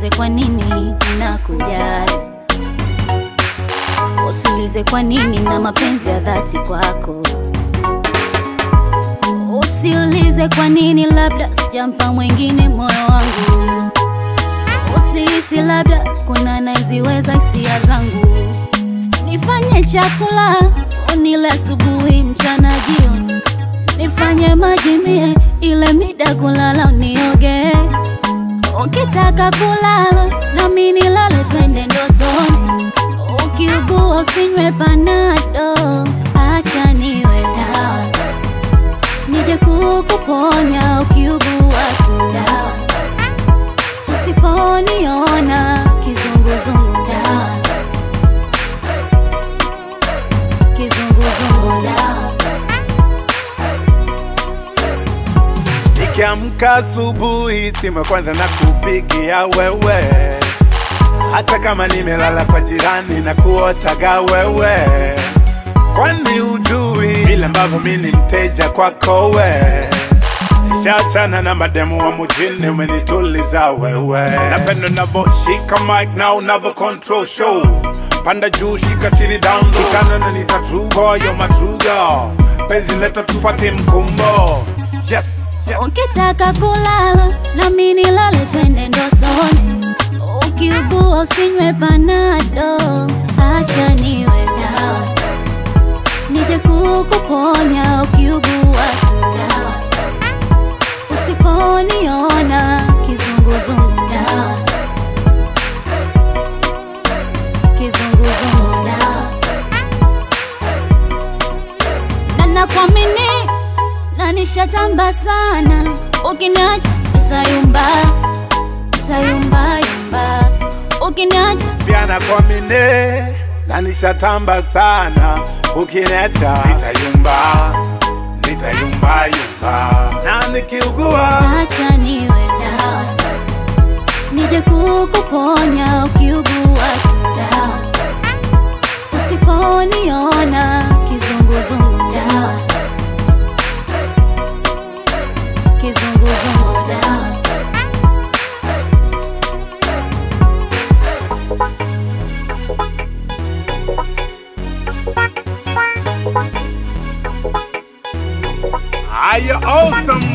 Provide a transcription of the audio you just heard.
Usiulize kwa nini nakujali, usiulize kwa nini na mapenzi ya dhati kwako. Usiulize kwa nini, labda sijampa mwingine moyo wangu. Usihisi labda kuna naiziweza hisia zangu. Nifanye chakula unile asubuhi, mchana, jioni. Nifanye maji mie ile mida kulala unioge. Ukitaka kulala nami nilale, twende ndotoni. Ukiugua usinywe panado, acha niwe dawa nije kukuponya ukiugua tu dawa, usiponiona kizunguzungu dawa, kizunguzungu dawa. Nikiamka asubuhi, simu ya kwanza na kupigia wewe, hata kama nimelala kwa jirani na kuotaga wewe, kwani ujui vile ambavyo mi ni mteja kwako we Nishachana na mademu wa mujini, umenituliza wewe. Napenda unavyoshika mic na unavyo control show, panda juu, shika chini, down low, shikana na nita true boy, you're my true girl. Penzi leta tufuate mkumbo, yes, yes. Ukitaka kulala nami nilale, twende ndotoni. Ukiugua usinywe panado, acha niwe dawa, nije kukuponya ukiugua tu dawa, usiponiona kizunguzungu dawa, kizunguzungu dawa, na nakuamini na nishatamba sana, ukiniacha nitayumba, nitayumba yumba, ukiniacha pia nakuamini na nishatamba sana, ukiniacha nitayumba, nitayumba yumba, na nikiugua acha niwe dawa, nije kukuponya ukiugua tu dawa, usiponiona kizunguzungu dawa, kizunguzungu dawa. are you awesome